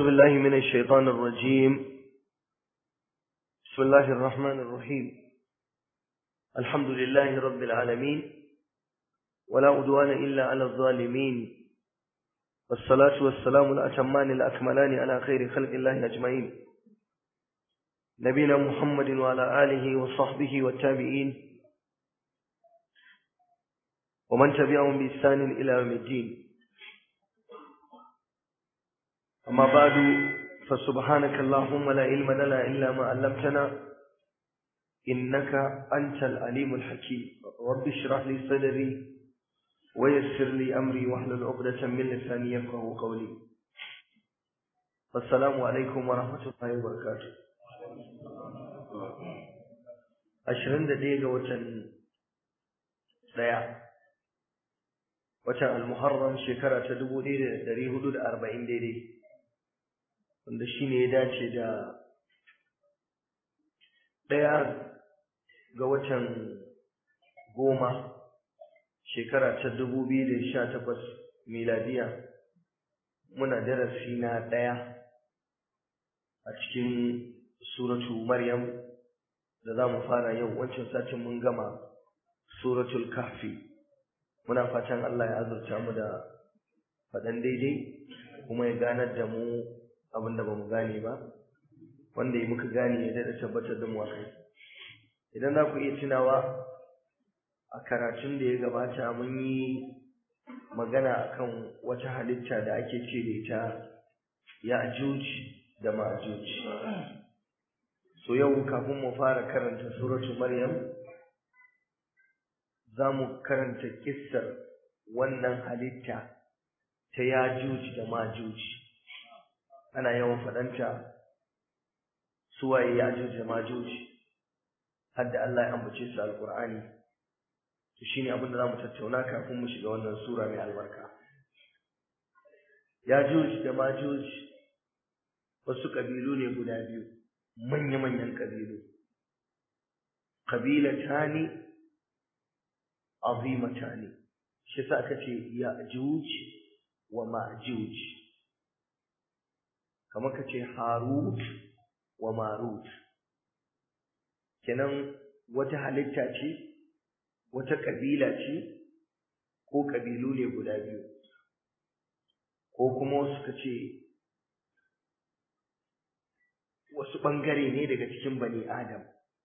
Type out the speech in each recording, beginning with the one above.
بالله من الشيطان الرجيم بسم الله الرحمن الرحيم الحمد لله رب العالمين ولا عدوان إلا على الظالمين والصلاة والسلام الأتمان الأكملان على خير خلق الله أجمعين نبينا محمد وعلى آله وصحبه والتابعين ومن تبعهم بإحسان إلى يوم الدين أما بعد فسبحانك اللهم لا علم لنا إلا ما علمتنا إنك أنت العليم الحكيم رب اشرح لي صدري ويسر لي أمري واحلل عقدة من لساني يفقه قولي السلام عليكم ورحمة الله وبركاته ashirin da ɗaya ga watan ɗaya watan almuharram shekara ta dubu ɗaya da ɗari hudu da arba'in daidai wanda shi ne ya dace da ɗaya ga watan goma shekara ta dubu biyu da sha takwas miladiya muna darasi na ɗaya a cikin suratu maryam da za mu fara yau wancan satin mun gama suratul kahfi muna fatan Allah ya azurta mu da faɗan daidai kuma ya ganar da mu abin da ba mu gane ba wanda ya muka gane ya daɗa tabbatar da mu a kai idan za ku iya tunawa a karatun da ya gabata mun yi magana akan wata halitta da ake ce da ita ya'juj da ma'juj so yau kafin mu fara karanta suratu maryam za mu karanta kissar wannan halitta ta yajuj da majuj ana yawan faɗanta suwaye yajuj da majuj har da Allah ya ambace su alqur'ani to shine abin da zamu tattauna kafin mu shiga wannan sura mai albarka yajuj da majuj wasu kabilu ne guda biyu manya-manyan kabilu kabilatani azimatani shi sa aka ce ya'juj wa ma'juj kamar ka ce harut wa marut kenan wata halitta ce wata kabila ce ko kabilu ne guda biyu ko kuma suka ce wasu ɓangare ne daga cikin bani adam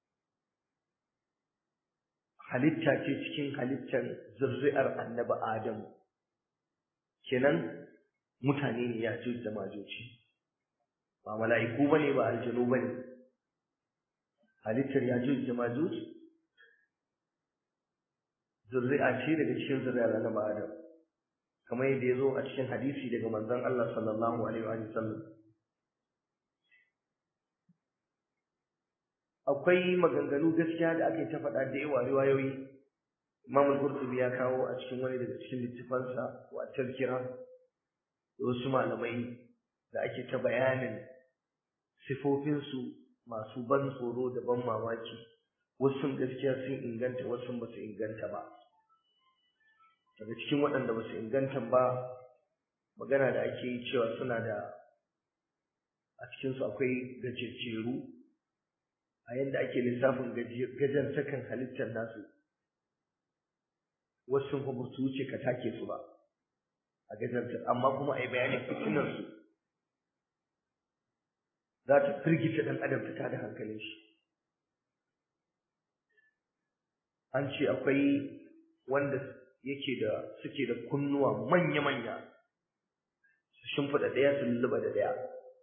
halitta ce cikin halittar zurri'ar annabi adam kenan mutane ne ya da majoci ba mala'iku bane ba aljanu bane halittar ya da majoci zurri'a ce daga cikin zurri'ar annabi adam kamar yadda ya zo a cikin hadisi daga manzon Allah sallallahu alaihi wa sallam akwai maganganu gaskiya da aka yi ta faɗa da yawa riwayoyi Imam al-Qurtubi ya kawo a cikin wani daga cikin littafansa wa tazkira da wasu malamai da ake ta bayanin sifofinsu masu ban tsoro da ban mamaki wasu gaskiya sun inganta wasu ba su inganta ba daga cikin waɗanda ba su inganta ba magana da ake yi cewa suna da a cikinsu akwai gajejjeru a yadda ake lissafin gajartakan halittar nasu wasu kuma su wuce ka take su ba a gajartar amma kuma a yi bayanin fitinarsu za ta firgita ɗan adam ta tada hankalin shi an ce akwai wanda yake da suke da kunnuwa manya-manya su shimfiɗa ɗaya su lulluɓa da ɗaya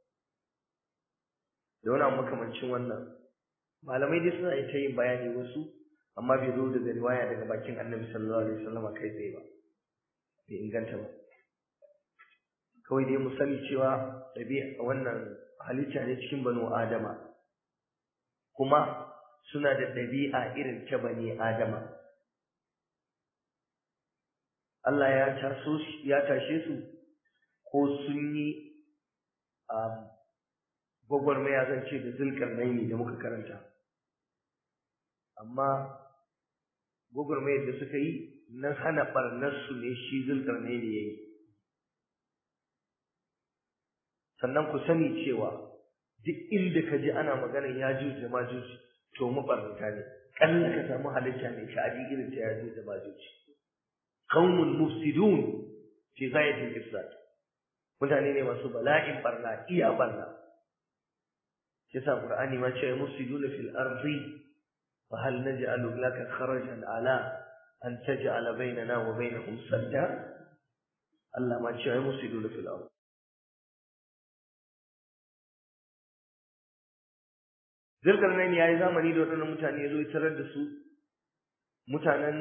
da wani makamancin wannan malamai dai suna ta yin bayani wasu amma bai zo daga riwaya daga bakin annabi sallallahu alaihi wasallam kai tsaye ba bai inganta ba kawai dai mu sani cewa ɗabi'a wannan halitta ne cikin banu adama kuma suna da ɗabi'a irin ta bani adama Allah ya taso ya tashe su ko sun yi gwagwarmaya zan ce da zulkarnaini da muka karanta amma gwagwarmayar da suka yi na hana ɓarnarsu ne shi zulkarnaini ya yi sannan ku sani cewa duk inda ka ji ana maganar yajuj da majuj to mabarnata ne kalla ka samu halitta mai sha'adi irin ta yajuj da majuj qaumun mufsidun fi ghayatil ifsad mutane ne masu bala'in barna iya barna yasa qur'ani ma ce mufsiduna fil ardi fa hal naj'alu laka kharajan ala an taj'ala bainana wa bainahum sadda Allah ma ce mufsiduna fil ardi Zulkarnain ya yi zamani da waɗannan mutane ya zo ya tarar da su mutanen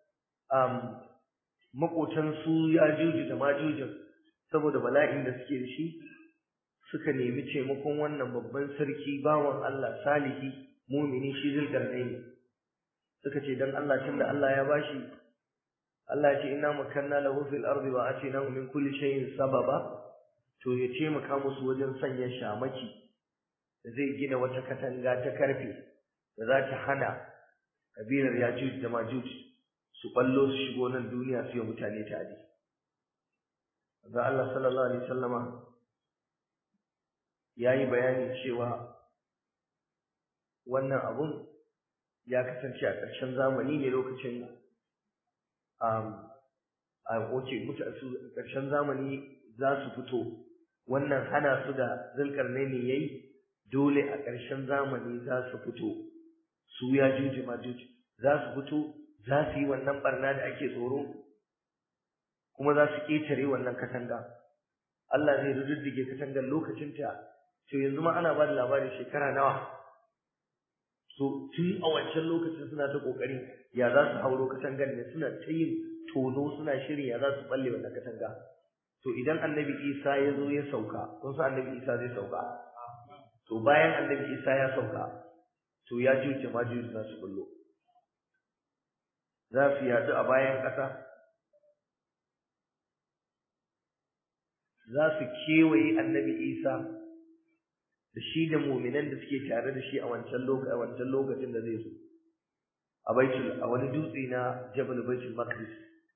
maƙotan su ya juji da majujin saboda bala'in da suke da shi suka nemi taimakon wannan babban sarki bawan Allah salihi mumini shi Zulkarnain suka ce dan Allah tunda Allah ya bashi Allah ya ce inna makanna lahu fil ardi wa atinahu min kulli shay'in sababa to ya taimaka musu wajen sanya shamaki zai gina wata katanga ta karfe da za ta hana kabilar Yajuj da Majuj su ballo su shigo nan duniya su yi mutane tare. Ga Allah sallallahu alaihi wasallama ya yi bayani cewa wannan abun ya kasance a ƙarshen zamani ne lokacin a oke su ƙarshen zamani za su fito wannan hana su da zulkarnaini yayi dole a ƙarshen zamani za su fito su ya juji majuji za su fito za su yi wannan barna da ake tsoro kuma za su ƙetare wannan katanga Allah zai rududdige katangar lokacinta to yanzu ma ana ba da labarin shekara nawa so tun a wancan lokacin suna ta ƙoƙari ya za su hauro katangar ne suna ta yin tono suna shirin ya za su balle wannan katanga to idan annabi isa ya zo ya sauka kun san annabi isa zai sauka to bayan annabi isa ya sauka to ya juce majuji za su bullo za su yaɗu a bayan ƙasa za su kewaye annabi isa da shi da muminan da suke tare da shi a wancan lokacin a wancan lokacin da zai zo a baitul a wani dutse na jabal baitul maqdis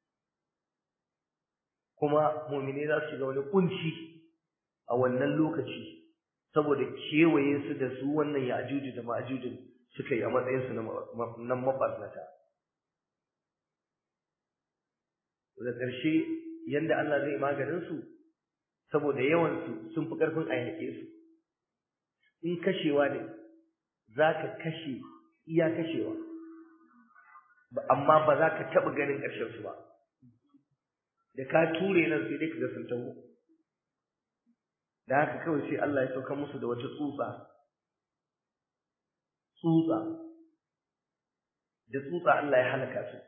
kuma muminai za su shiga wani kunci a wannan lokaci saboda kewaye su da su wannan ya'juju da ma'jujin suka yi a matsayin su na mabarnata da ƙarshe yanda Allah zai maganin su saboda yawan su sun fi ƙarfin a yaƙe su in kashewa ne za ka kashe iya kashewa amma ba za ka taɓa ganin ƙarshen su ba da ka ture nan sai dai ka ga sun taho da haka kawai sai Allah ya sauka musu da wata tsutsa tsutsa da tsutsa Allah ya halaka su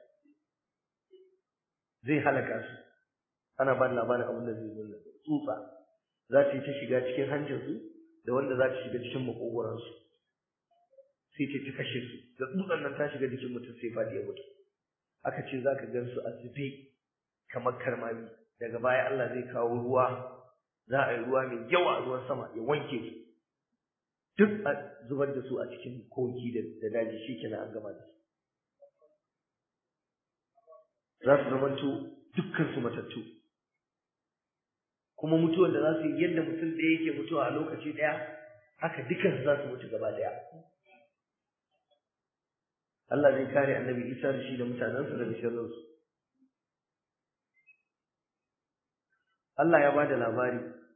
zai halaka su ana ba labarin abin da zai nuna tsutsa za ta yi ta shiga cikin hancinsu da wanda za ta shiga cikin makogoransu sai ta ta kashe su da tsutsan nan ta shiga jikin mutum sai fadi ya mutu aka ce za ka gan su a zube kamar karmami daga baya Allah zai kawo ruwa za a yi ruwa mai yawa ruwan sama ya wanke su duk a zubar da su a cikin koki da daji shi kenan an gama da su za su zamanto dukkan su matattu kuma mutuwar da za su yi yadda mutum ɗaya yake mutuwa a lokaci ɗaya haka dukkan su za su mutu gaba ɗaya Allah zai kare annabi Isa da shi da mutanensa daga sharrinsu Allah ya ba da labari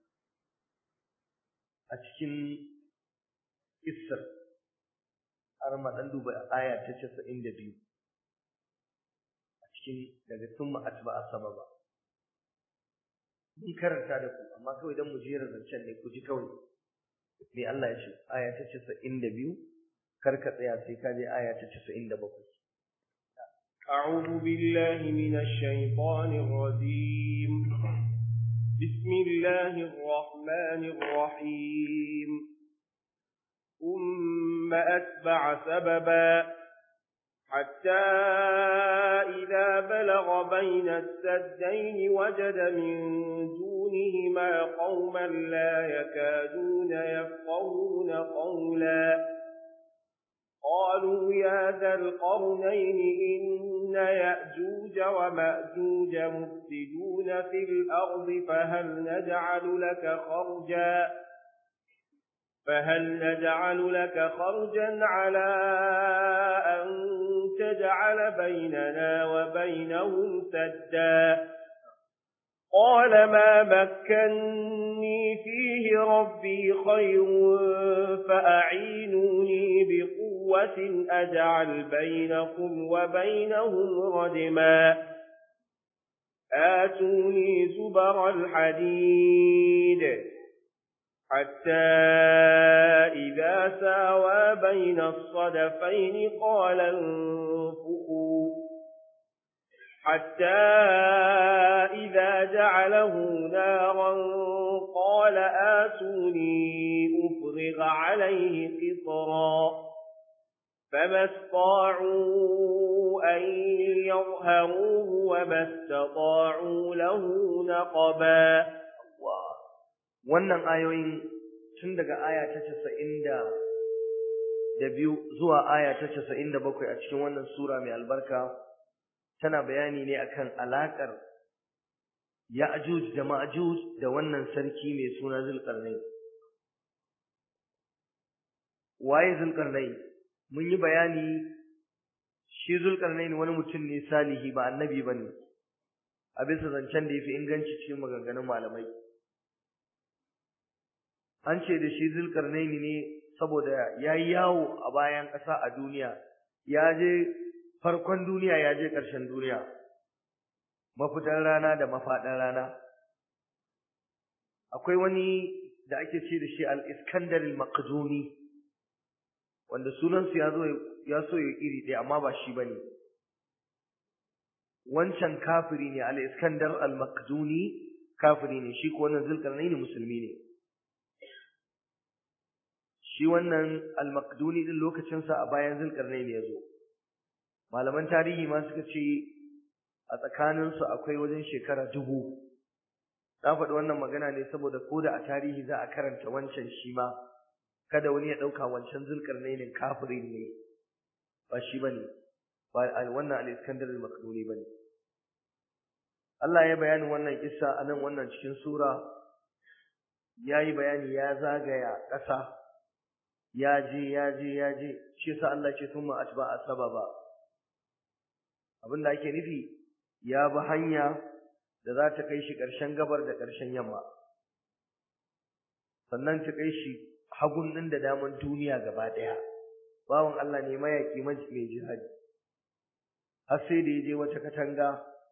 a cikin Isar har ma dan duba aya ta 92 a cikin daga summa atba sababa mun karanta da ku amma kawai dan mu jera zancen ne ku ji kawai me Allah ya ce aya ta 92 kar ka tsaya sai ka je aya ta 97 أعوذ بالله من الشيطان الرجيم بسم الله الرحمن الرحيم ثم أتبع سببا حتى إذا بلغ بين السدين وجد من دونهما قوما لا يكادون يفقهون قولا قالوا يا ذا القرنين إن يأجوج ومأجوج مفسدون في الأرض فهل نجعل لك خرجا فهل نجعل لك خرجا على أن تجعل بيننا وبينهم سدا قال ما مكني فيه ربي خير فأعينوني بقوة أجعل بينكم وبينهم ردما آتوني زبر الحديد حتى إذا ساوى بين الصدفين قال انفقوا حتى إذا جعله نارا قال آتوني أفرغ عليه قطرا فما استطاعوا أن يظهروه وما استطاعوا له نقبا wannan ayoyin tun daga aya ta casa'in da biyu zuwa aya ta casa'in da bakwai a cikin wannan sura mai albarka tana bayani ne akan alaƙar Ya'juj da Ma'juj da wannan sarki mai suna Zulkarnain. Waye Zulkarnain? Mun yi bayani shi Zulkarnain wani mutum ne salihi ba annabi bane. A bisa zancen da yafi inganci cikin maganganun malamai. An ce da shi Zulkarnain ne saboda yayi yawo a bayan ƙasa a duniya. Ya je farkon duniya ya je ƙarshen duniya mafitan rana da mafaɗan rana akwai wani da ake ce da shi al-iskandar al-maqduni wanda sunansu ya zo ya so ya iri ɗaya amma ba shi bane wancan kafiri ne al-iskandar al-maqduni kafiri ne shi ko wannan zulkarnaini musulmi ne shi wannan al-maqduni din lokacinsa a bayan zulkarnaini ya zo malaman tarihi ma suka ce a tsakaninsu akwai wajen shekara dubu na faɗi wannan magana ne saboda ko da a tarihi za a karanta wancan shi ma kada wani ya ɗauka wancan zulkarnainin kafirin ne ba shi bane ba wannan al-iskandar al-makduni bane Allah ya bayani wannan kissa a nan wannan cikin sura ya yi bayani ya zagaya ƙasa ya je ya je ya je shi yasa Allah ce thumma atba'a sababa abinda ake nufi ya bi hanya da za ta kai shi ƙarshen gabar da ƙarshen yamma sannan ta kai shi hagun ɗin da daman duniya gaba ɗaya bawan Allah ne mayaƙi mai jihadi har sai da ya je wata katanga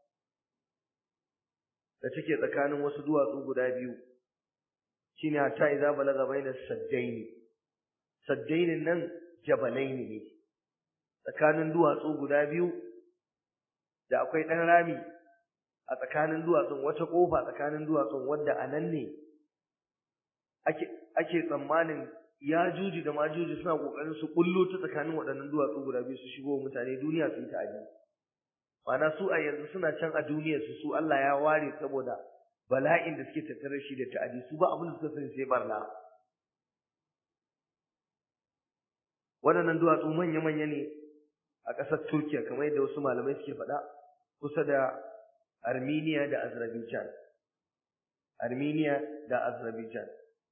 da take tsakanin wasu duwatsu guda biyu shine hatta idza balaga baina saddaini saddainin nan jabalaini ne tsakanin duwatsu guda biyu da akwai ɗan rami a tsakanin duwatsun wata ƙofa tsakanin duwatsun wadda a nan ne ake ake tsammanin ya juji da majuji suna ƙoƙarin su ƙullo ta tsakanin waɗannan duwatsu guda biyu su shigo mutane duniya su yi ta'adi ma'ana su a yanzu suna can a duniyar su su Allah ya ware saboda bala'in da suke tattare shi da ta'adi su ba abin da suka sani sai barna waɗannan duwatsu manya-manya ne a ƙasar Turkiya kamar yadda wasu malamai suke faɗa kusa da Armenia da Azerbaijan Armenia da Azerbaijan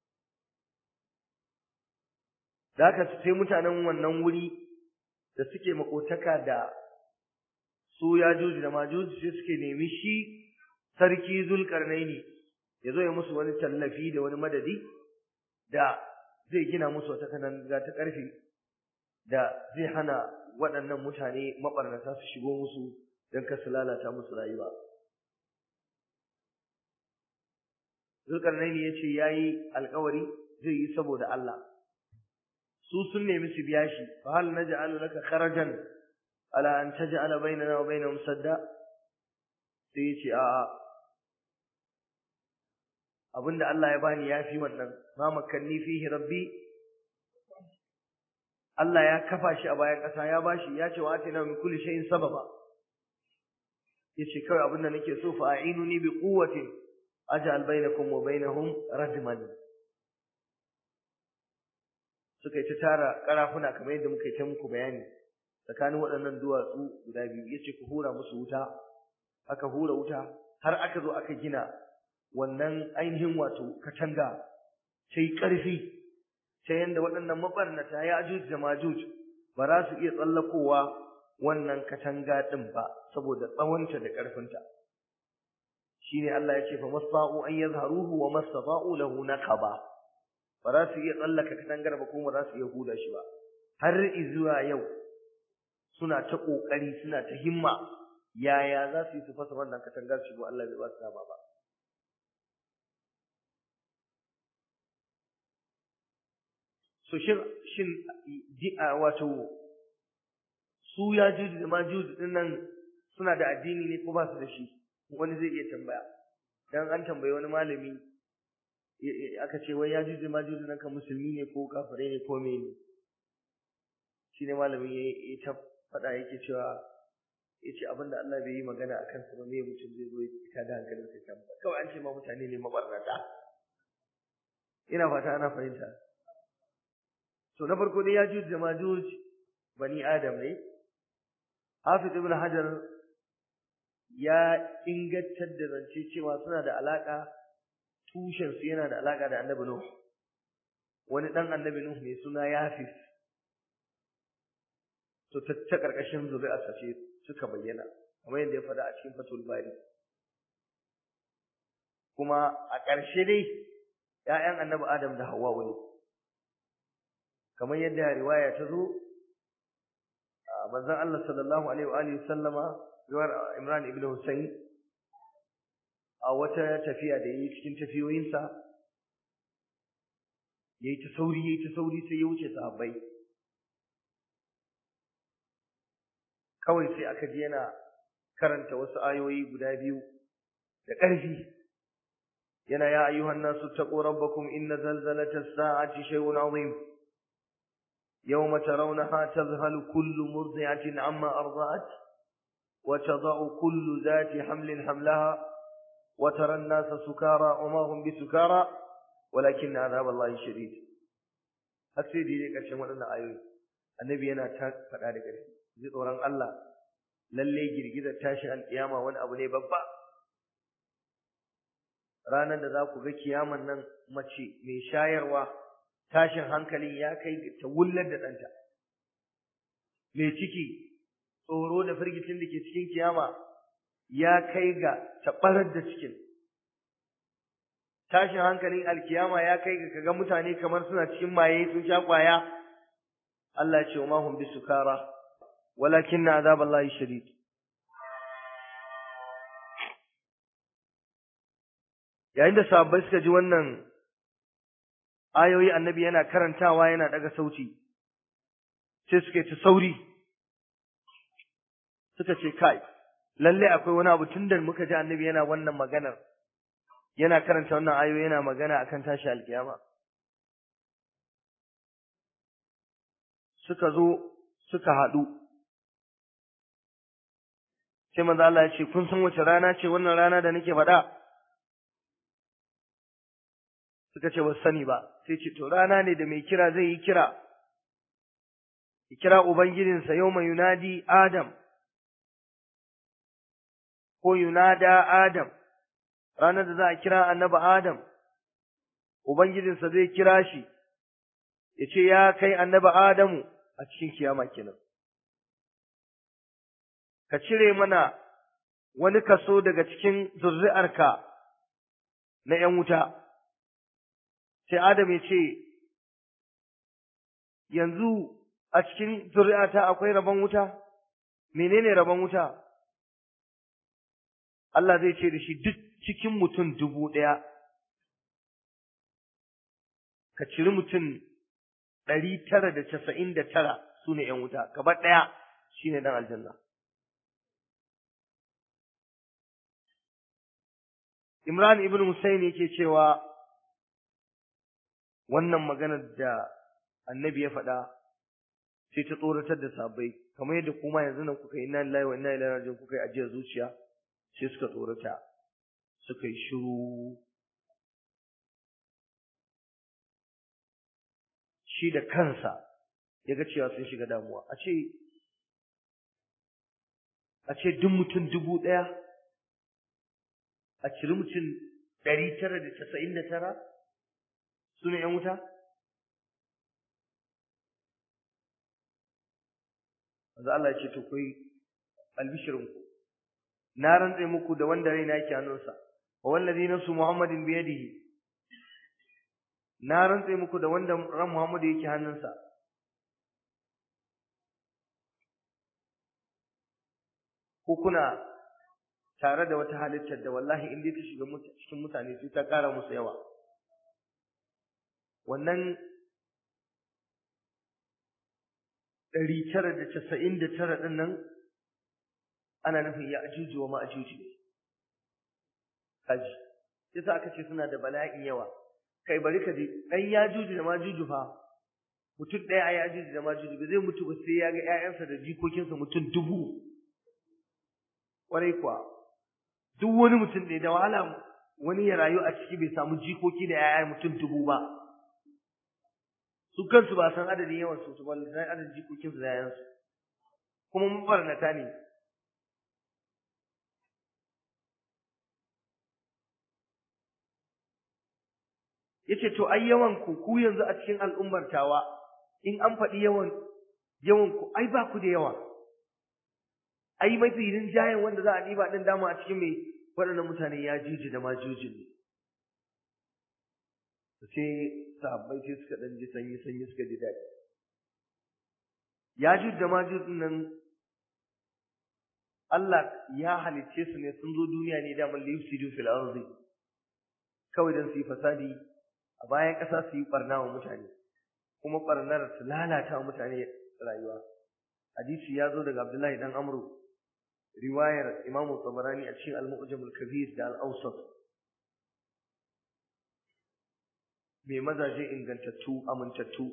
da haka sai mutanen wannan wuri da suke makotaka da su Yajuj da Majuj sai suke nemi shi sarki Zulkarnaini ya zo ya musu wani tallafi da wani madadi da zai gina musu wata kananga ta ƙarfe da zai hana waɗannan mutane maɓarnata su shigo musu don kar su lalata musu rayuwa. Zulkarnaini ya ce ya yi alkawari zai yi saboda Allah. Su sun nemi su biya shi, fa hal na ja'ala laka kharajan ala an taj'ala bainana wa bainahum sadda? Sai ya ce a'a. Abinda Allah ya bani ya fi wannan, ma makanni fihi rabbi Allah ya kafa shi a bayan ƙasa ya bashi ya ce wa atina min kulli shay'in sababa yace kawai abin da nake so fa a'inuni bi quwwatin aj'al bainakum wa bainahum radman suka yi ta tara karafuna kamar yadda muka yi ta muku bayani tsakanin waɗannan duwatsu guda biyu yace ku hura musu wuta aka hura wuta har aka zo aka gina wannan ainihin wato katanga sai ƙarfi ta yanda waɗannan mabarnata ya ajuj da majuj ba za su iya tsallakowa wannan katanga ɗin ba saboda tsawonta da ƙarfinta shine Allah ya ce fa masfa'u an yazharuhu wa masfa'u lahu naqaba ba za su iya tsallaka katangar ba kuma ba za su iya huda shi ba har zuwa yau suna ta kokari suna ta himma yaya za su yi su fasa wannan katangar shigo Allah bai ba su dama ba so shin shin wato su ya juji da majuji din nan suna da addini ne ko ba su da shi wani zai iya tambaya dan an tambayi wani malami aka ce wai ya juji ma juji nan ka musulmi ne ko kafirai ne ko mene shine malamin ya ta faɗa yake cewa yace abinda Allah bai yi magana akan sa ba me mutum zai zo ya da hankalin sa kan kawai an ce ma mutane ne mabarnata ina fata ana fahimta to na farko dai ya juji da majuj bani adam ne Hafiz ibn Hajar ya ingantar da zance cewa suna da alaka tushen su yana da alaka da Annabi Nuh wani dan Annabi Nuh mai suna Yafis to ta ta karkashin zuri'a ce suka bayyana kamar yadda ya faɗa a cikin Fatul Bari kuma a ƙarshe dai ƴaƴan Annabi Adam da Hawwa ne kamar yadda riwaya ta zo manzon Allah sallallahu alaihi wa alihi sallama riwayar Imran ibn Husayn a wata tafiya da yayi cikin tafiyoyinsa yayi ta sauri yayi ta sauri sai ya wuce sahabbai kawai sai aka ji yana karanta wasu ayoyi guda biyu da ƙarfi yana ya ayyuhan nasu taqu rabbakum inna zalzalata as-sa'ati shay'un 'azim يوم ترونها تذهل كل مرضعة عما أرضعت وتضع كل ذات حمل حملها وترى الناس سكارى وما هم بسكارى ولكن عذاب الله شديد أكثر دي لك أشياء وانا آيوي النبي أنا تاك فقال لك زي طوران الله للي جرجزة تاشي القيامة وانا أبو ني بابا ranar da za ku ga kiyaman nan mace mai shayarwa tashin hankali ya kai ta wullar da ɗanta mai ciki tsoro da firgicin da ke cikin kiyama ya kai ga taɓarar da cikin tashin hankalin alkiyama ya kai ga kaga mutane kamar suna cikin maye sun sha kwaya Allah ya ce wa mahum bisukara walakin na azaballahi shadid yayin da sahabbai suka ji wannan ayoyi annabi yana karantawa yana daga sauti sai suka ci sauri suka ce kai lalle akwai wani abu tunda muka ji annabi yana wannan maganar yana karanta wannan ayoyi yana magana akan tashi alkiyama suka zo suka haɗu sai manzo Allah ya ce kun san wace rana ce wannan rana da nake faɗa suka ce ba sani ba sai ce to rana ne da mai kira zai yi kira ya kira ubangijinsa yau mai yunadi adam ko yunada adam ranar da za a kira annabi adam ubangijinsa zai kira shi ya ce ya kai annabi adamu a cikin kiyama kenan ka cire mana wani kaso daga cikin zurri'arka na ‘yan wuta’ sai Adam ya ce, Yanzu a cikin zuri'ata akwai rabon wuta, menene rabon wuta? Allah zai ce da shi duk cikin mutum dubu ɗaya, ka ciri mutum ɗari tara da casa'in da tara su ne ‘yan wuta, gaba ɗaya shi ne ɗan aljanna. Imran ibn Hussein yake cewa wannan maganar da annabi ya faɗa sai ta tsoratar da sabai kamar yadda kuma yanzu nan kuka yi inna lillahi wa inna ilaihi raji'un kuka yi ajiyar zuciya sai suka tsorata suka yi shiru shi da kansa ya ga cewa sun shiga damuwa a ce a ce duk mutum dubu ɗaya a ciri mutum ɗari tara da casa'in da tara su ne ‘yan wuta? Wanzu Allah ya ce, To, kai albishirinku, na rantse muku da wanda raina yake hannunsa, wa wallazi nafsu Muhammadin biyadihi, na rantse muku da wanda ran Muhammadu yake hannunsa. Ko kuna tare da wata halittar da wallahi in dai ta shiga cikin mutane sai ta ƙara musu yawa. Wannan ɗari tara da casa'in da tara ɗin nan ana nufin ya ajuji wa ma'ajuji ne. Kaji, yasa aka ce suna da bala'in yawa. Kai bari ka ji, ɗan ya juji da majuju fa, mutum ɗaya ya juji da majuju ba zai mutu ba sai ya ga ‘ya'yansa da jikokinsa mutum dubu. Ƙwarai kuwa, duk wani mutum ne da wahala wani ya rayu a ciki bai samu jikoki da ‘ya'ya mutum dubu ba. su kansu ba san adadin yawan su su balle san adadin jikokin su da yayansu kuma mabarnata ne yace to ai yawan ku ku yanzu a cikin al'ummar tawa in an faɗi yawan yawan ku ai ba ku da yawa ai mafi rinjayen wanda za a ɗiba ɗin dama a cikin mai waɗannan mutane ya juji da ma jujin ne sai sahabbai sai suka dan ji sanyi sanyi suka ji daɗi Yajud da Majud nan Allah ya halicce su ne sun zo duniya ne da man liyufsidu fil ardi kawai dan su yi fasadi a bayan ƙasa su yi barna wa mutane kuma barnar su lalata wa mutane rayuwa hadisi ya zo daga Abdullahi dan Amru riwayar Imam Tabarani a cikin Al-Mu'jam al-Kabir da Al-Awsat mai mazaje ingantattu amintattu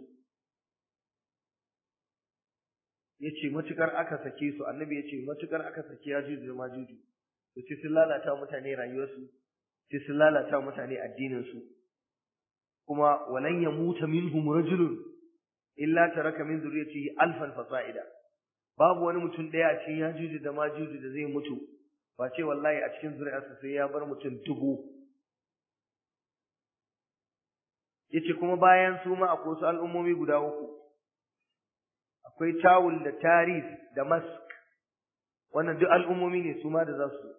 yace matukar aka sake su annabi yace matukar aka sake yajuju da majuju to sai sun lalata mutane rayuwarsu sai sun lalata mutane addinin su kuma walan yamuta minhum rajulun illa taraka min zuriyatihi alfan fasa'ida babu wani mutum daya a cikin yajuju da majuju da zai mutu ba ce wallahi a cikin zuriyarsa sai ya bar mutum dubu yace kuma bayan su ma akwai su al'ummomi guda uku akwai tawul da tarif da mask wannan duk al'ummomi ne su ma da za su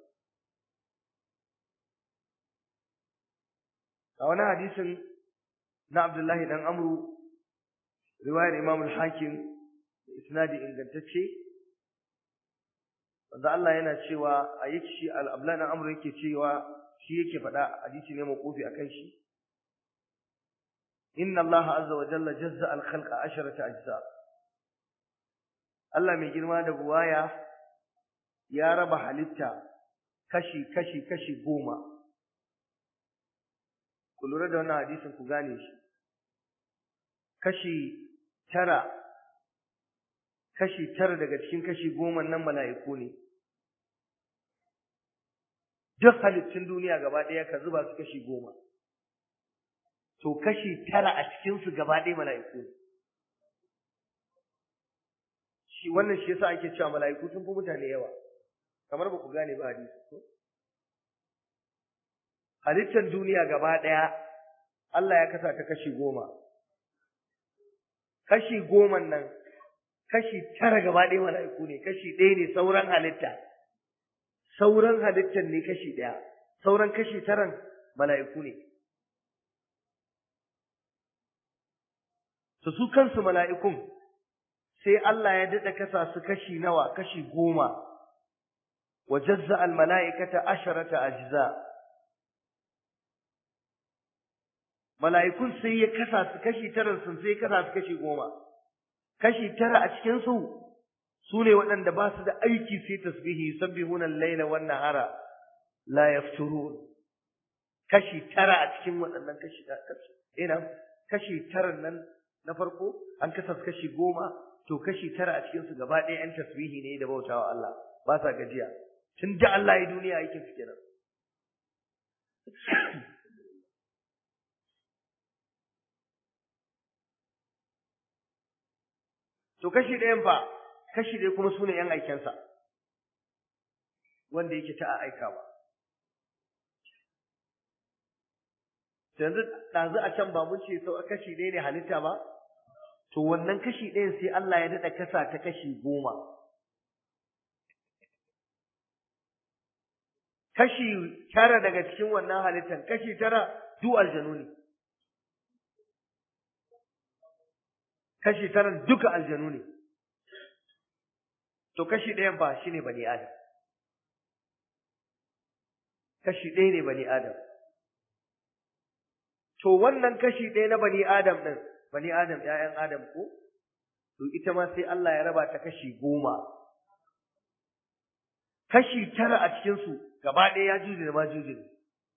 a wani hadisin na Abdullahi dan Amru riwayar Imam al-Hakim da isnadi ingantacce wanda Allah yana cewa a yake shi al-Ablan dan Amru yake cewa shi yake faɗa hadisi ne mawqufi akan shi inna Allah azza wa jalla jazza al-khalqa asharata ajza Allah mai girma da buwaya ya raba halitta kashi kashi kashi goma ku lura da wannan hadisin ku gane shi kashi tara kashi tara daga cikin kashi goma nan mala'iku ne duk halittun duniya gaba ɗaya ka zuba su kashi goma to kashi tara a cikinsu gaba ɗaya mala'iku ne shi wannan shi yasa ake cewa mala'iku sun fi mutane yawa kamar ba ku gane ba hadisi ko halittar duniya gaba ɗaya Allah ya kasa ta kashi goma kashi goman nan kashi tara gaba ɗaya mala'iku ne kashi ɗaya ne sauran halitta sauran halittar ne kashi ɗaya sauran kashi taran mala'iku ne su su kansu mala'ikun sai Allah ya daɗa kasa su kashi nawa kashi goma wa jazza al mala'ikata asharata ajza mala'ikun sai ya kasa su kashi tara sun sai kasa su kashi goma kashi tara a cikin su su ne waɗanda ba su da aiki sai tasbihi yusabbihuna al-laila wan nahara la yafturun kashi tara a cikin waɗannan kashi kashi ina kashi tara nan na farko an kasa su kashi goma to kashi tara a cikin su gaba ɗaya yan tasbihi ne da bautawa Allah ba sa gajiya tun da Allah ya duniya aikin su kenan to kashi ɗayan fa kashi ɗaya kuma su ne ‘yan aikensa wanda yake ta aikawa yanzu ɗazu a can ba mun ce sau kashi ɗaya ne halitta ba to wannan kashi ɗayan sai Allah ya daɗa kasa ta kashi goma kashi tara daga cikin wannan halittan kashi tara duk aljanu ne kashi tara duka aljanu ne to kashi ɗayan ba shine bani adam kashi ɗaya ne bani adam to wannan kashi ɗaya na bani adam ɗin bani adam ‘ya'yan adam ko to ita ma sai Allah ya raba ta kashi goma kashi tara a cikinsu gaba ɗaya ya juji da ma juji ne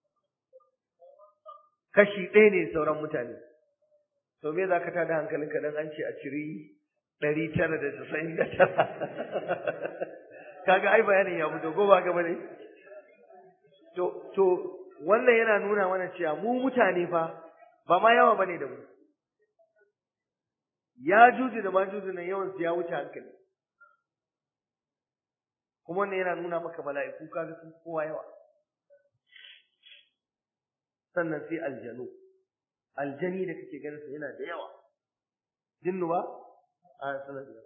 kashi ɗaya ne sauran mutane to me za ka tada hankalinka dan an ce a ciri ɗari tara da casa'in da tara kaga ai bayanin ya fito ko ba gaba ne to to wannan yana nuna mana cewa mu mutane fa ba ma yawa bane da mu ya juji da ma juji nan yawan su ya wuce hankali kuma wannan yana nuna maka mala'iku kaga sun kowa yawa sannan sai aljanu aljani da kake ganin sa yana da yawa jinnu ba a sanar da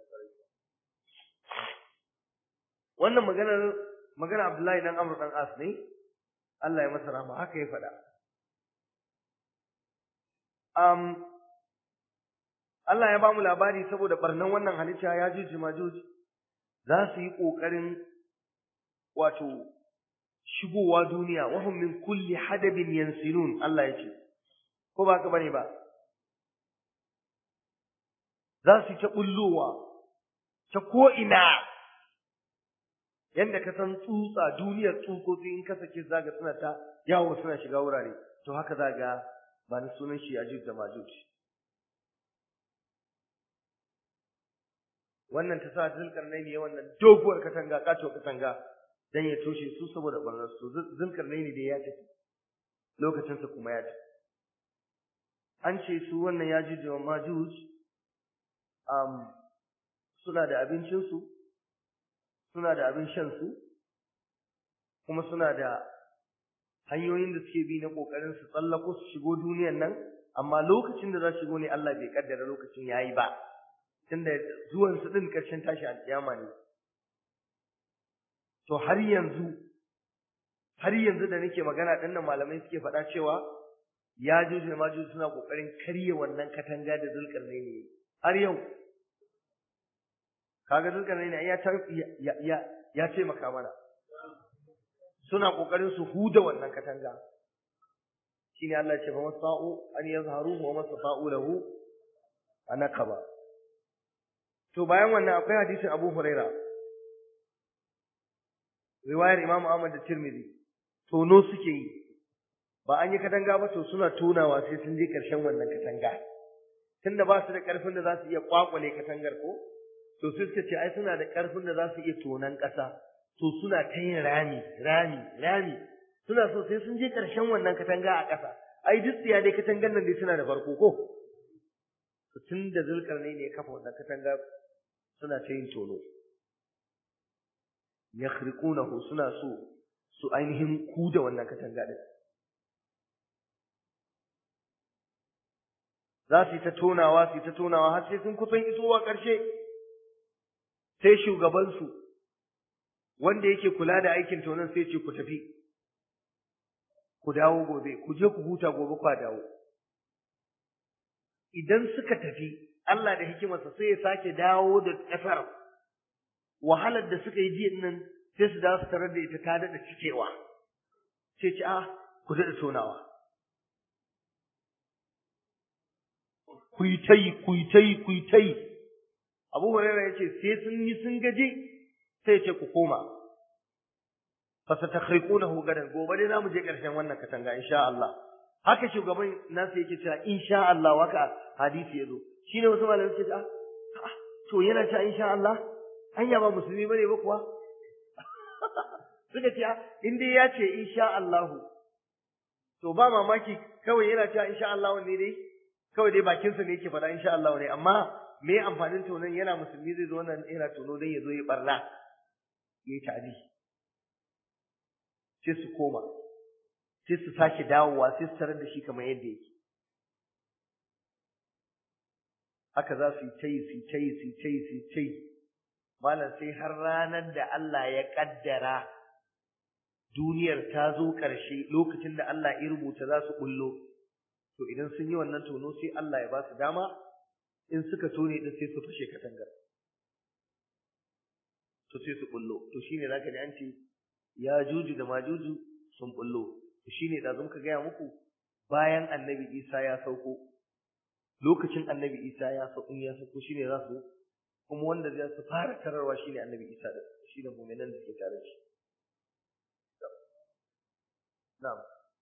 wannan maganar magana Abdullahi dan Amr dan As ne Allah ya masa rahama haka ya faɗa um Allah ya ba mu labari saboda barnan wannan halitta ya juji majuji za su yi ƙoƙarin wato shigowa duniya wahum min kulli hadabin yansilun Allah ya ce ko ba ka bane ba za su ta bullowa ta ko ina yanda ka san tsutsa duniyar tsutsotsi in ka sake zaga suna ta yawo suna shiga wurare to haka zaga ba ni sunan shi ajuj da majuj wannan ta sa zulkarnaini ya wannan doguwar katanga kato katanga dan ya toshe su saboda barnar su zulkarnaini da ya tafi lokacin sa kuma ya tafi an ce su wannan ya juj wa majuj um suna da abincin su suna da abin shan su kuma suna da hanyoyin da suke bi na kokarin su tsallako su shigo duniyar nan amma lokacin da za su shigo ne Allah bai kaddara lokacin yayi ba tunda zuwan su din karshen tashi alkiyama ne to har yanzu har yanzu da nake magana din nan malamai suke faɗa cewa ya juju ma juju suna kokarin karye wannan katanga da zulkarnaini ne har yau kaga zulkarnaini ya ya ya ya ce maka mana suna kokarin su huda wannan katanga shine Allah ya ce fa masa'u an yazharu wa masa'u lahu anaqaba to bayan wannan akwai hadisin Abu Huraira riwayar Imam Ahmad da Tirmidhi tono suke yi ba an yi katanga ba to suna tonawa sai sun je karshen wannan katanga tunda ba su da karfin da za su iya kwakwale katangar ko to sai suka ce ai suna da karfin da za su iya tonan ƙasa to suna ta yin rami rami rami suna so sai sun je karshen wannan katanga a ƙasa ai duk tsiya dai katangar nan dai suna da farko ko tun da zulkarnai ne ya kafa wannan katanga suna ta yin tono yakhriqunahu suna so su ainihin kuda wannan katanga din za su yi ta tonawa su yi ta tonawa har sai sun kusan isowa ƙarshe sai shugabansu wanda yake kula da aikin tonon sai ce ku tafi ku dawo gobe ku je ku huta gobe ku dawo idan suka tafi Allah da hikimarsa sai ya sake dawo da ƙasar wahalar da suka yi jiya nan sai su dawo su tarar da ita ta daɗa cikewa sai ce a ku daɗa tonawa ku yi ta yi ku yi ta yi ku yi ta yi abu hurairah ya ce sai sun yi sun gaji sai ya ce ku koma fa satakhriqunahu gadan gobe dai zamu je ƙarshen wannan katanga insha Allah haka shugaban nasu yake cewa insha Allah waka hadisi yazo shine wasu malamai suke cewa to yana cewa insha Allah anya ba musulmi bane ba kuwa suka ce in dai ya ce insha Allah to ba mamaki kawai yana cewa insha Allah ne dai kawai dai bakinsa ne yake faɗa insha Allah ne amma me amfanin tonon yana musulmi zai zo wannan yana tono don ya zo ya barna ya yi ta'adi sai su koma sai su sake dawowa sai su tarar da shi kamar yadda yake haka za su yi ta yi su yi ta yi su yi ta yi su yi ta yi malam sai har ranar da Allah ya kaddara duniyar ta zo ƙarshe lokacin da Allah ya rubuta za su bullo to idan sun yi wannan tono sai Allah ya ba su dama in suka tone din sai su fashe katangar to sai su bullo to shine zaka ji an ce ya juju da majuju sun bullo to shine da muka gaya muku bayan annabi Isa ya sauko lokacin annabi Isa ya sauko ya sauko shine za su kuma wanda zai su fara tararwa shine annabi Isa da shine mu'minan da ke tare da shi na'am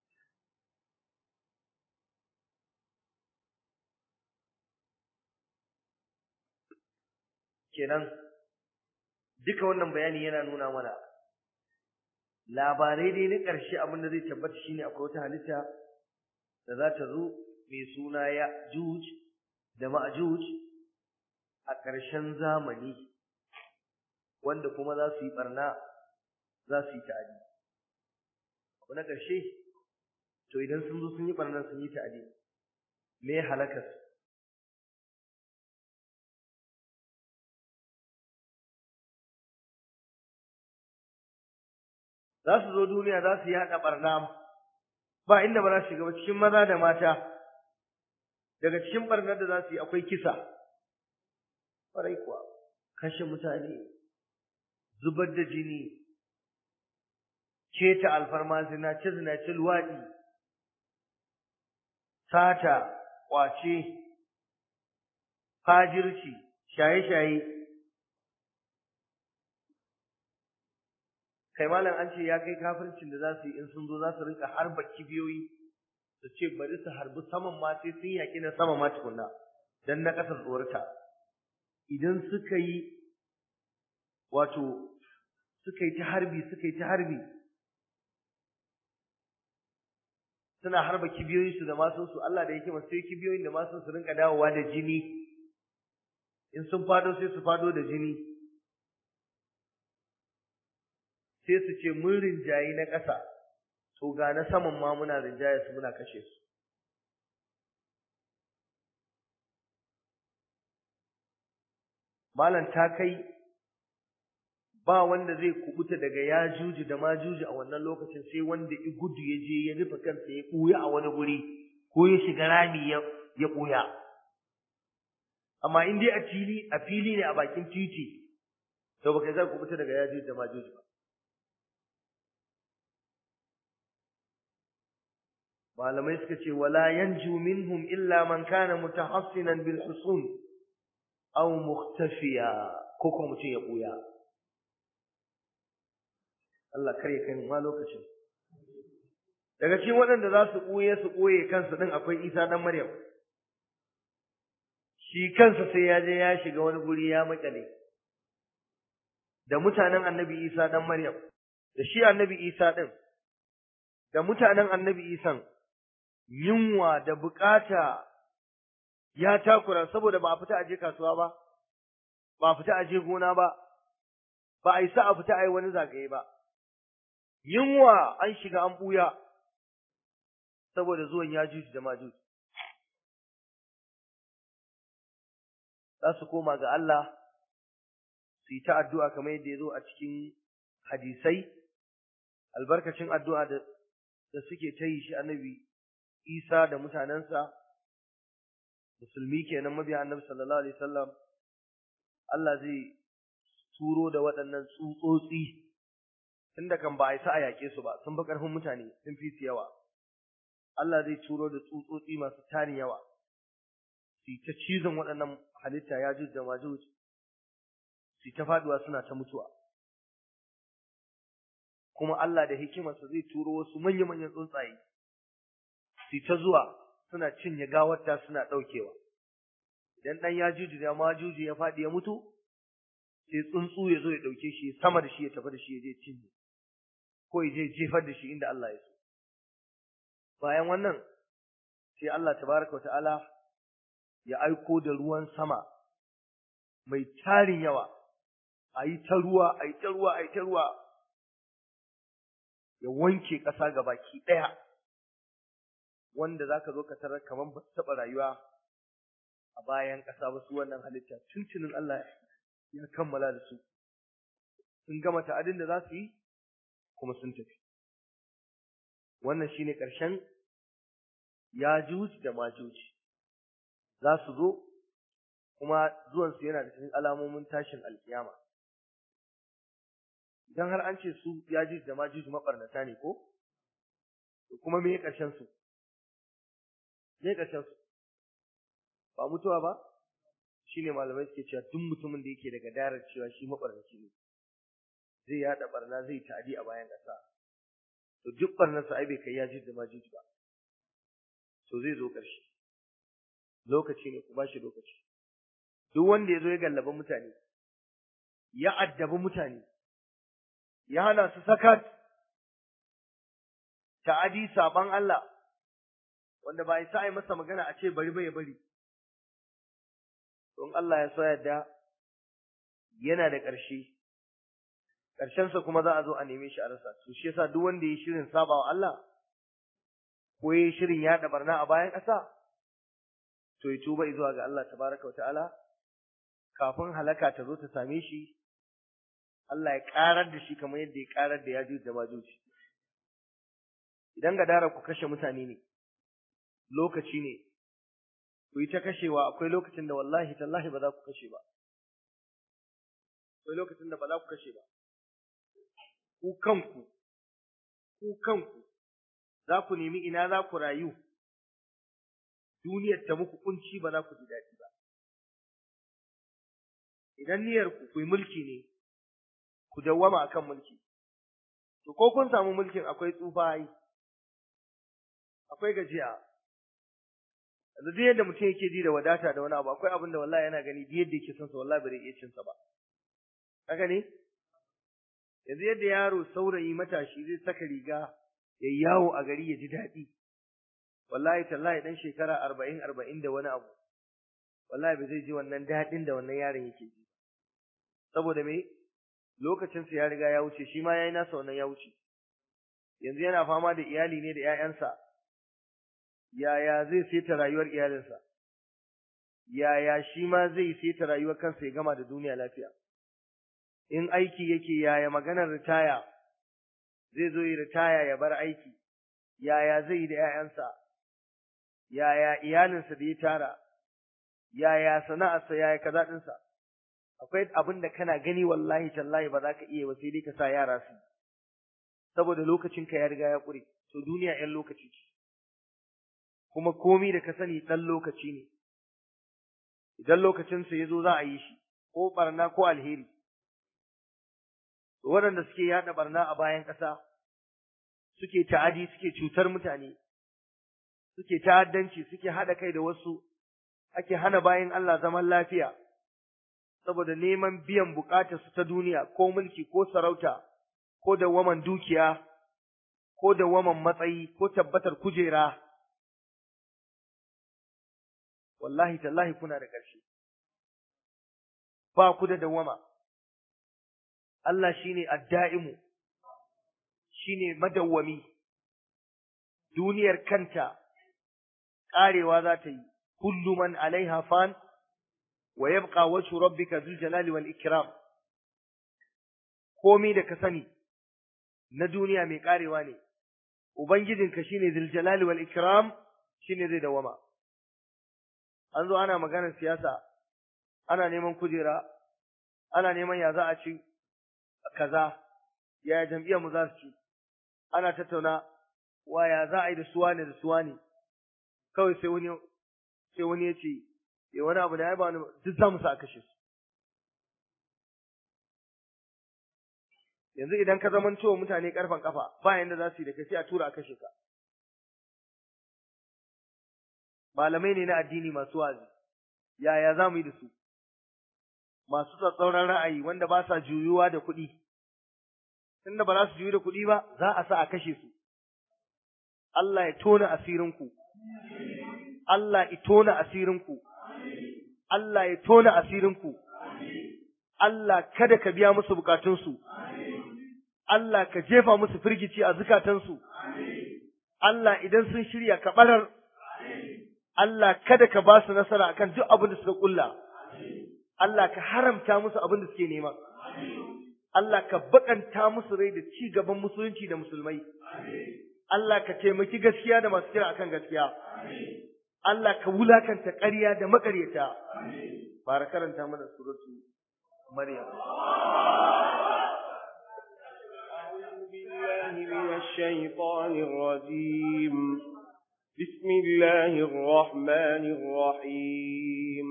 kenan duka wannan bayani yana nuna mana labarai dai na ƙarshe abin da zai tabbata shine akwai wata halitta da za ta zo mai suna ya juj da ma'juj a ƙarshen zamani wanda kuma za su yi barna za su yi ta'adi abu na ƙarshe to idan sun zo sun yi barna sun yi ta'adi me halakas za su zo duniya za su yi haɗa ɓarna ba inda ba za su shiga ba cikin maza da mata daga cikin ɓarnar da za su yi akwai kisa ƙwarai kuwa kashe mutane zubar da jini keta alfarma zinace zinace luwaɗi sata ƙwace fajirci shaye-shaye kai malam an ce ya kai kafircin da za su yi in sun zo za su rinka harba kibiyoyi su ce bari su harbi saman ma sai sun yaƙi na sama ma tukunna dan na ƙasar tsorata idan suka yi wato suka yi ta harbi suka yi ta harbi suna harba kibiyoyin su da masun su Allah da yake masu sai kibiyoyin da masun su rinka dawowa da jini in sun fado sai su fado da jini sai su ce mun rinjayi na ƙasa to ga na saman ma muna rinjaya su muna kashe su malam ta kai ba wanda zai kubuta daga ya juji da ma juji a wannan lokacin sai wanda i gudu ya je ya rufe kansa ya ɓuya a wani guri ko ya shiga rami ya ya ɓuya amma in dai a fili a fili ne a bakin titi to baka zai kubuta daga ya juji da ma juji ba malamai suka ce wala yanju minhum illa man kana mutahassinan bil husun aw mukhtafiya ko kuma mutum ya buya Allah kare kai ma lokacin daga cikin waɗanda za su buye su buye kansu din akwai Isa dan Maryam shi kansa sai ya je ya shiga wani guri ya makale da mutanen Annabi Isa dan Maryam da shi Annabi Isa din da mutanen Annabi Isan yunwa da bukata ya takura saboda ba a fita aje kasuwa ba ba a fita aje gona ba ba a isa a fita a yi wani zagaye ba yunwa an shiga an buya saboda zuwan yajuj da majuj za su koma ga Allah su yi ta addu'a kamar yadda ya zo a cikin hadisai albarkacin addu'a da da suke ta yi shi annabi Isa da mutanensa musulmi kenan mabiya annabi sallallahu alaihi wasallam Allah zai turo da waɗannan tsutsotsi tunda kan ba a isa a yaƙe su ba sun fi ƙarfin mutane sun fi su yawa Allah zai turo da tsutsotsi masu tarin yawa su ta cizon waɗannan halitta ya da majuj su ta faduwa suna ta mutuwa kuma Allah da hikimarsa zai turo wasu manya-manyan tsuntsaye su ta zuwa suna cinye gawarta suna ɗaukewa idan ɗan ya juju da ma juju ya faɗi ya mutu sai tsuntsu ya zo ya ɗauke shi sama da shi ya tafi da shi ya je cinye ko ya je jefar da shi inda Allah ya so bayan wannan sai Allah tabaraka wa ta'ala ya aiko da ruwan sama mai tarin yawa a yi ta ruwa a yi ta ruwa a yi ta ruwa ya wanke ƙasa ga baki ɗaya wanda za ka zo ka tarar kamar ba su taɓa rayuwa a bayan ƙasa ba su wannan halitta tuntunin Allah ya kammala da su sun gama ta'adin da za su yi kuma sun tafi wannan shine ƙarshen yajuj da majuj za su zo kuma zuwansu yana da cikin alamomin tashin alkiyama idan har an ce su yajuj da majuj mabarnata ne ko to kuma me ƙarshen su me ƙarshen su ba mutuwa ba shine malamai suke cewa duk mutumin da yake daga darar cewa shi mabarnaci ne zai yada barna zai ta'adi a bayan ƙasa to duk barnarsa ai bai kai yajuj da majuj ba to zai zo ƙarshe lokaci ne ku ba shi lokaci duk wanda ya zo ya gallaba mutane ya addabi mutane ya hana su sakat ta'adi saban Allah wanda ba isa ai masa magana a ce bari bai bari don Allah ya so yadda yana da ƙarshe ƙarshensa kuma za a zo a neme shi a rasa to shi yasa duk wanda ya shirin sabawa Allah ko ya shirin yaɗa barna a bayan ƙasa to ya tuba zuwa ga Allah tabaraka ta'ala kafin halaka ta zo ta same shi Allah ya karar da shi kamar yadda ya karar da yajuj da majuj idan gadara ku kashe mutane ne lokaci ne ku yi ta kashewa akwai lokacin da wallahi tallahi ba za ku kashe ba akwai lokacin da ba za ku kashe ba ku kanku ku kanku za ku nemi ina za ku rayu duniyar ta muku kunci ba za ku ji daɗi ba idan niyyar ku ku yi mulki ne ku dawwama akan mulki to ko kun samu mulkin akwai tsufa yi akwai gajiya yanzu duk yadda mutum yake ji da wadata da wani abu akwai abin da wallahi yana gani duk yadda yake son sa wallahi bai iya cin sa ba haka ne yanzu yadda yaro saurayi matashi zai saka riga ya yawo a gari ya ji daɗi wallahi tallahi dan shekara arba'in arba'in da wani abu wallahi ba zai ji wannan daɗin da wannan yaron yake ji saboda me lokacinsa ya riga ya wuce shi ma yayi nasa wannan ya wuce yanzu yana fama da iyali ne da ƴaƴansa yaya zai saita rayuwar iyalinsa yaya shi ma zai saita rayuwar kansa ya gama da duniya lafiya in aiki yake yaya maganar ritaya zai zo yi ritaya ya bar aiki yaya zai yi da ƴaƴansa yaya iyalinsa da ya tara yaya sana'arsa yaya kaza ɗinsa akwai abin da kana gani wallahi tallahi ba za ka iya ba sai dai ka sa yara su saboda lokacinka ya riga ya ƙure to duniya ƴan lokaci ce kuma komi da ka sani ɗan lokaci ne idan lokacinsa ya zo za a yi shi ko ɓarna ko alheri waɗanda suke yaɗa ɓarna a bayan ƙasa suke ta'adi suke cutar mutane suke ta'addanci suke haɗa kai da wasu ake hana bayan Allah zaman lafiya saboda neman biyan bukatar su ta duniya ko mulki ko sarauta ko waman dukiya ko waman matsayi ko tabbatar kujera wallahi tallahi kuna da ƙarshe ba ku da dawama Allah shine adda'imu shine madawwami duniyar kanta ƙarewa za ta yi kullu man alaiha fan wa yabqa wajhu rabbika dhul jalali wal ikram komai da ka sani na duniya mai karewa ne ubangijinka shine dhul jalali wal ikram shine zai dawama an zo ana maganar siyasa ana neman kujera ana neman ya za a ci kaza ya jam'iyyar mu za su ci ana tattauna wa ya za a yi da suwa ne da suwa ne kawai sai wani sai wani ya ce ya wani abu da ya ba wani duk za mu sa a kashe su yanzu idan ka zaman cewa mutane karfan kafa ba yanda za su yi da kai sai a tura a kashe ka malamai ne na addini masu wazi yaya za mu yi da su masu tsatsauran ra'ayi wanda ba sa juyuwa da kuɗi tunda ba za su juyu da kuɗi ba za a sa a kashe su Allah ya tona asirinku Allah ya tona asirinku Allah ya tona asirinku Allah kada ka biya musu bukatunsu Allah ka jefa musu firgici a zukatansu Allah idan sun shirya ka barar Allah kada ka ba su nasara akan duk abin da suka kulla Allah ka haramta musu abin da suke nema Allah ka bakanta musu rai da ci gaban musulunci da musulmai Allah ka taimaki gaskiya da masu kira akan gaskiya Allah ka wulakanta ƙarya da maƙaryata fara karanta mana suratu Maryam أعوذ بالله من الشيطان الرجيم بسم الله الرحمن الرحيم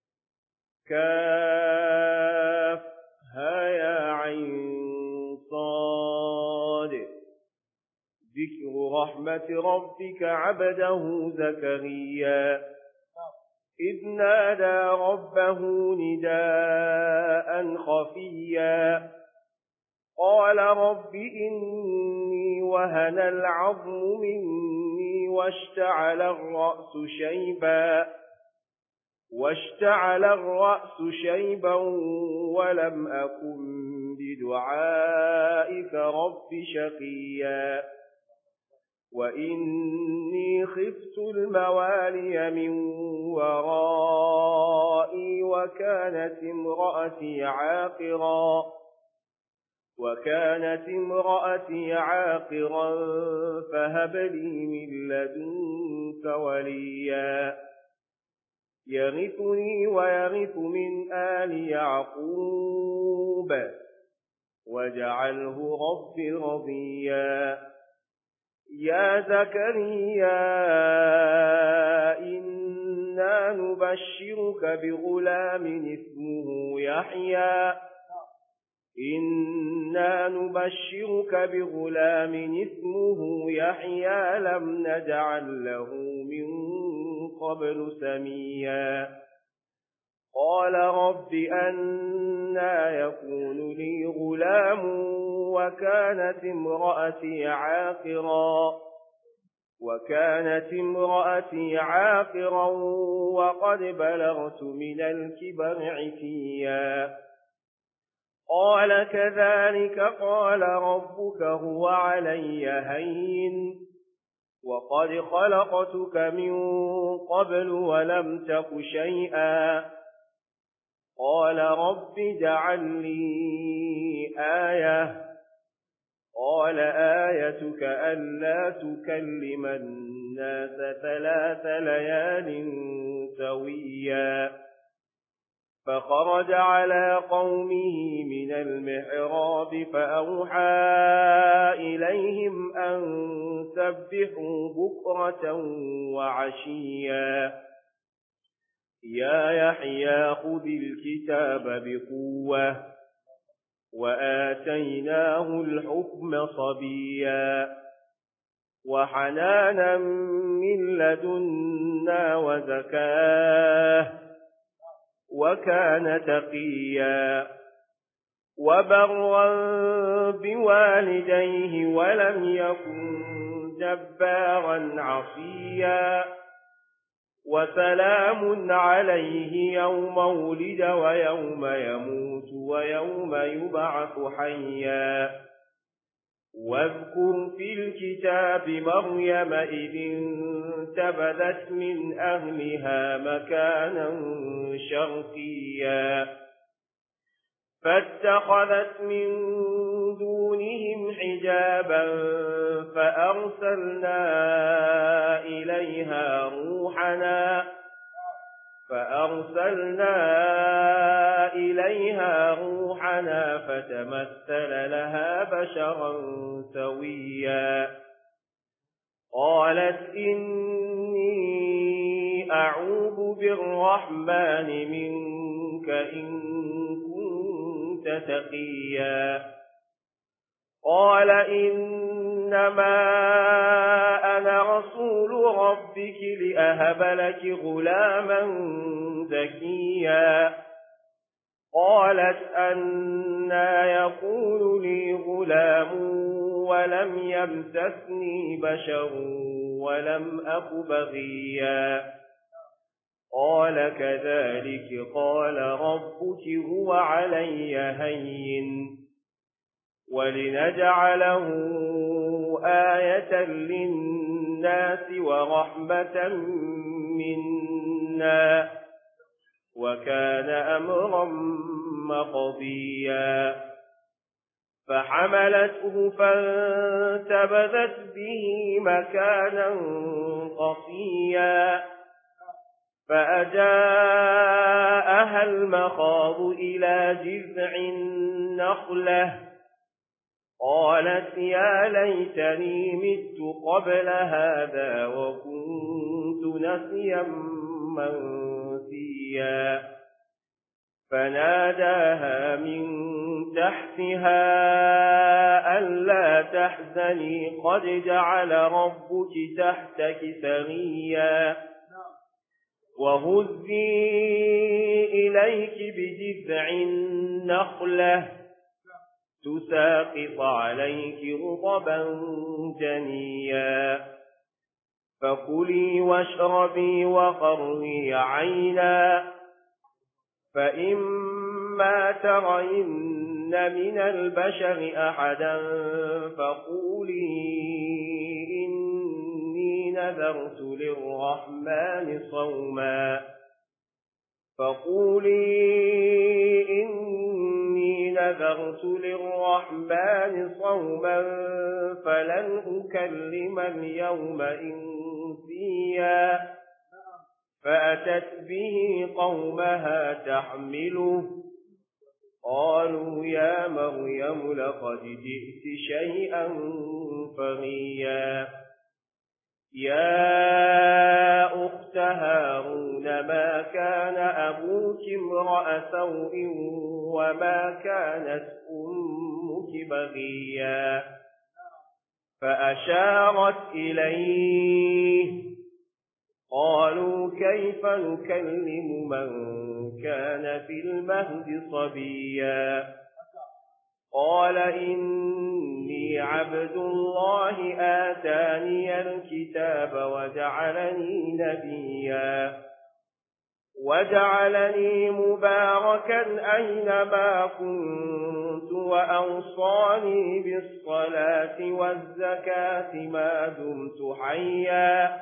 كاف ها يا عين صاد ذكر رحمة ربك عبده زكريا إذ نادى ربه نداء خفيا قال رب إني وهن العظم مني واشتعل الرأس شيبا واشتعل الرأس شيبا ولم أكن بدعائك رب شقيا وإني خفت الموالي من ورائي وكانت امرأتي عاقرا وكانت امرأتي عاقرا فهب لي من لدنك وليا يغثني ويغث من آل يعقوب واجعله رب رضيا يا زكريا إنا نبشرك بغلام اسمه يحيى إنا نبشرك بغلام اسمه يحيى لم نجعل له من قبل سميا قال رب أنا يكون لي غلام وكانت امرأتي عاقرا وكانت امرأتي عاقرا وقد بلغت من الكبر عتيا قال كذلك قال ربك هو علي هين وقد خلقتك من قبل ولم تك شيئا قال رب اجعل لي آية قال آيتك ألا تكلم الناس ثلاث ليال سويا فخرج على قومه من المحراب فأوحى إليهم أن سبحوا بكرة وعشيا يا يحيى خذ الكتاب بقوة وآتيناه الحكم صبيا وحنانا من لدنا وزكاه وكان تقيا وبرا بوالديه ولم يكن جبارا عصيا وسلام عليه يوم ولد ويوم يموت ويوم يبعث حيا واذكر في الكتاب مريم إذ انتبذت من أهلها مكانا شرقيا فاتخذت من دونهم حجابا فأرسلنا إليها روحنا فأرسلنا إليها روحنا فتمثل لها بشرا سويا قالت إني أعوذ بالرحمن منك إن كنت تقيا قال إنما أنا رسول ربك لأهب لك غلاما زكيا قالت أنا يقول لي غلام ولم يمسسني بشر ولم أك بغيا قال كذلك قال ربك هو علي هين ولنجعله آية للناس ورحمة منا وكان أمرا مقضيا فحملته فانتبذت به مكانا قصيا فأجاءها المخاض إلى جذع النخلة قالت يا ليتني مت قبل هذا وكنت نسيا منسيا فناداها من تحتها ألا تحزني قد جعل ربك تحتك سريا وهزي إليك بجذع النخلة تساقط عليك رطبا جنيا فكلي واشربي وقري عينا فإما ترين من البشر أحدا فقولي إني نذرت للرحمن صوما فقولي إني نذرت للرحمن صوما فلن أكلم اليوم إنسيا فأتت به قومها تحمله قالوا يا مريم لقد جئت شيئا فريا يا أخت هارون ما كان أبوك امرأ سوء وما كانت أمك بغيا فأشارت إليه قالوا كيف نكلم من كان في المهد صبيا قال إني عبد الله آتاني الكتاب وجعلني نبيا وجعلني مباركا أينما كنت وأوصاني بالصلاة والزكاة ما دمت حيا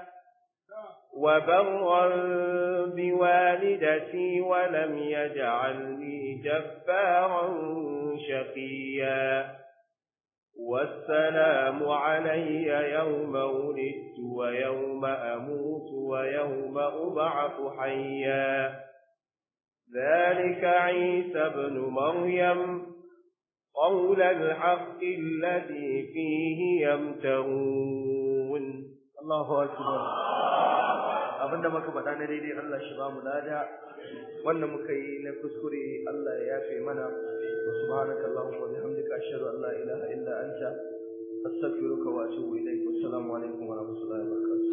وبرا بوالدتي ولم يجعلني جبارا شقيا والسلام علي يوم ولدت ويوم أموت ويوم أبعث حيا ذلك عيسى بن مريم قول الحق الذي فيه يمترون الله أكبر abinda muka faɗa na daidai Allah shi ba mu lada wanda muka yi na kuskure Allah ya yafe mana wa subhanaka allahumma wa bihamdika ashhadu an la ilaha illa anta astaghfiruka wa atubu ilaik wassalamu alaikum wa rahmatullahi wa barakatuh